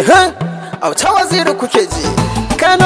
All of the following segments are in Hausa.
auta waziri kuke ji kano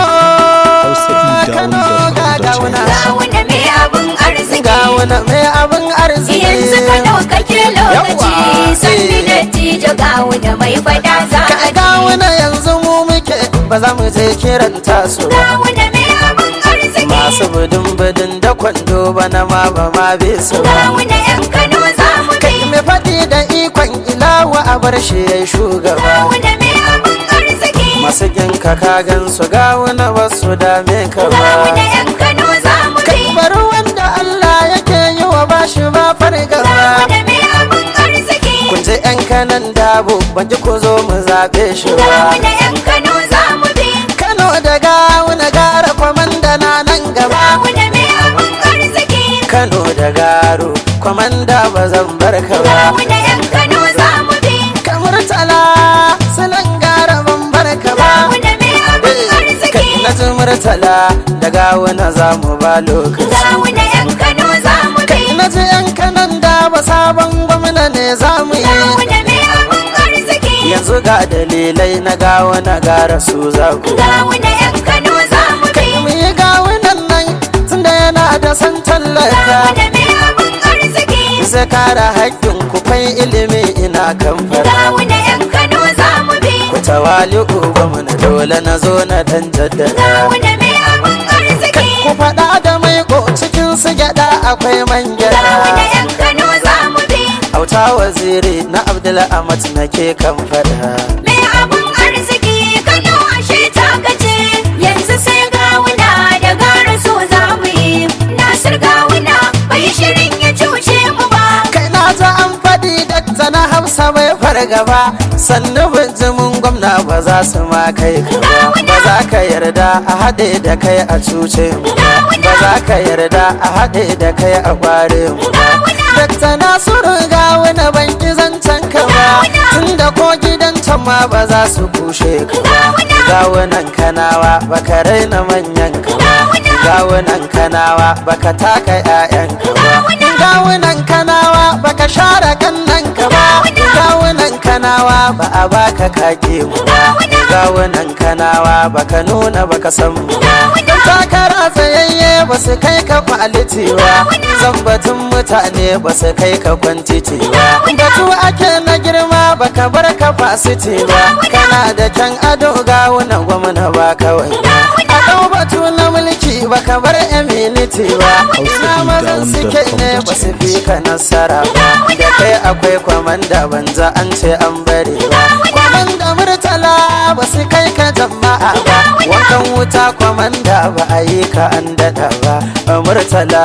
Hausa kano ga gawuna Gawuna mai abin arziki gawuna mai abin arziki Yanzu ka ɗaukake lokaci Yawwa, Sanni eh. dattijo gawuna mai fada za ka a ji gawuna yanzu mu muke ba za mu je kiran tasu ba Gawuna mai abin arziki masu budin budin da kwando bana ma ba ma bi su ba Gawuna yan Kano za mu kai bi mai faɗi da ikon ilawa a bar shi ya shugaba Gawuna mai abin arziki masu ginka ka gan su gawuna ba su dame ka Gawuna ba yan Kano za mu bi kai bari wanda Allah yake yi wa bashi ba fargaba Gawuna mai abin arziki kun je yan kanan dabo ban ji ku zo mu zaɓe shi ba Gawuna yan Kano za mu bi Kano da gawuna gara kwamanda na nan gaba Gawuna mai abin arziki Kano da garo kwamanda ba zan bar ka ba Gawuna yan Kano za mu bi kamar tala sunan gara ban bar ka ba Gawuna mai abin arziki kai na ji murtala da gawuna za mu ba lokaci Gawuna yan Kano za mu bi na ji yan kanan da ba sabon gwamna ne za mu yi Gawuna mai abin arziki yanzu ga dalilai na gawuna gara su za ku Gawuna yan Kano za mu bi mu yi gawunan nan tunda yana da san tallaka Gawuna mai abin arziki zai kare haƙƙin ku fai ilimi ina kan fara Gawuna yan Kano za mu bi ku tawali'u gwamna dole na zo na dan jaddada Gawuna mai abin arziki ku faɗa da mai ko cikin su gyaɗa akwai man Gawuna gyaɗa yan Kano za mu bi auta waziri na abdul amat nake kan faɗa Mai abin arziki Kano ashe ta gaje yanzu sai gawuna da gara so za mu yi Nasir gawuna bai shirin ya cuce mu ba kai na ta an faɗi dakta na hausa bai fargaba sannu bijimin gwamna ba za su ma kai ka ba ba za ka yarda a haɗe da kai a cuce mu ba ba za ka yarda a haɗe da kai a ƙware mu ba dakta nasiru ga wani banki zancen ka ba tunda ko gidan can ma ba za su kushe ka ba gawunan kanawa baka raina manyan ka ba gawunan kanawa baka taka 'ya'yan ka ba gawunan kanawa baka share kannan ka ba gawunan kanawa ba a baka kake mu ba gawunan kanawa baka nuna baka san mu ba don takara tsayayye ba su kai ka kwaliti ba zambatun mutane ba su kai ka kwantiti ba batu ake na girma baka bar ka fasiti ba kana da kyan ado gawunan gwamna ba kawai a ɗau batu na mulki baka bar eminiti ba ina mazan suke ne ba su fi ka nasara ba da kai akwai kwamanda banza an ce an bari ba kwamanda murtala ba su kai ka jama'a ba wankan wuta kwamanda ba a yi ka an daɗa ba murtala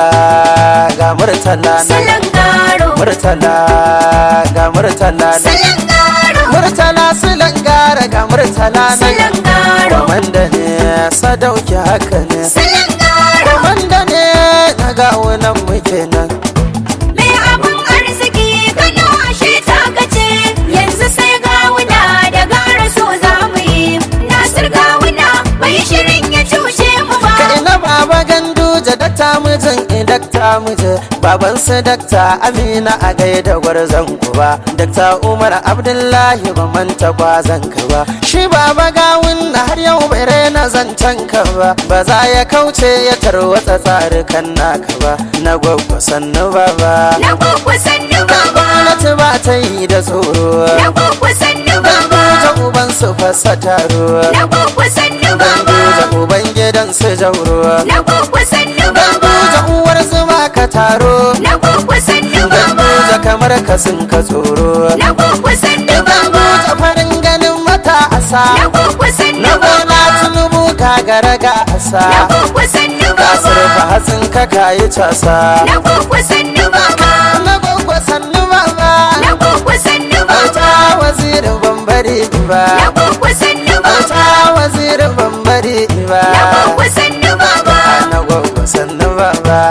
ga murtala na Salon garo murtala ga murtala na Salon garo murtala silan gara ga murtala na Salon garo kwamanda ne sadauki haka ne Salon garo kwamanda ne na gawunan muke nan Mai abin arziki Kano ashe ta gaje yanzu sai gawuna da gara so za mu yi Nasir gawuna bai shirin ya cuce mu ba ka ina baba gandu ja dakta mijin in dakta mije baban su dakta amina a gaida gwarzon ku ba dakta umar abdullahi ba manta kwazon ka ba shi baba gawun na har yau bai raina zancen ka ba ba za ya kauce ya tarwatsa tsarukan naka ba na gwagwa sannu baba Na gwagwa sannu baba gwamnati ba ta yi da tsoro Na gwagwa sannu baba gandu ja uban su fasa taro Na gwagwa sannu gandu ja baba uban gidan su jauro Na gwagwa sannu Ganduja baba uwar zuma ka taro Na gwagwa sannu baba Ganduja kamar ka sun ka tsoro Na gwagwa sannu baba Ganduja farin ganin mata asa Na gwagwa sannu Na gona baba tunubu ka gara ga Na asa gwagwa sannu Ka surfa baba hatsin ka kayi casa Na gwagwa sannu baba Na gwagwa sannu baba Na gwagwa sannu Auta baba wazirin bambari Na ba gwagwa sannu Auta baba wazirin bambari ba Na gwagwa sannu baba Na gwagwa sannu baba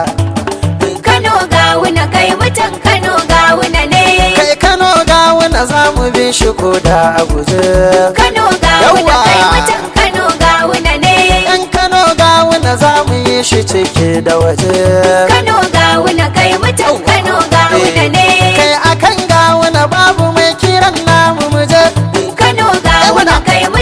Kano gawuna kai mutan Kano gawuna ne kai kano ga wani za mu bi shi ko da a guje Kano gawuna Yawwa. kai mutan Kano gawuna ne yan kano ga wani za mu yi shi ciki da waje Kano gawuna kai mutan Kano gawuna ne kai akan ga wani babu mai kiran namu mu je Kano gawuna kai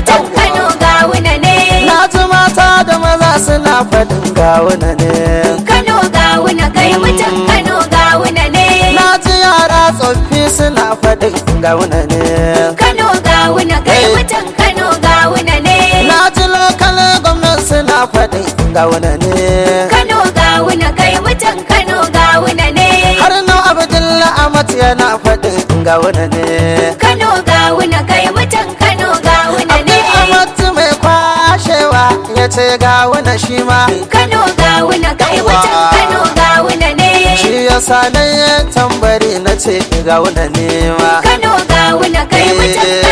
gawuna ne Kano gawuna kai mutum Kano gawuna ne na ji yara tsoffi suna faɗin gawuna ne Kano gawuna kai Hey. mutum Kano gawuna ne na ji lokal gwamnan suna faɗin gawuna ne Kano gawuna kai mutum Kano gawuna ne har na abdullahi amat yana faɗin gawuna ne Kano gawuna kai mutum Kano gawuna ne abdul amat mai kwashewa ya ce gawuna shi ma Kano gawuna kai mutum Yawwa. Kano gawuna ne shi ya sa na yi tambari na ce gawuna ne ma Kano gawuna kai mutum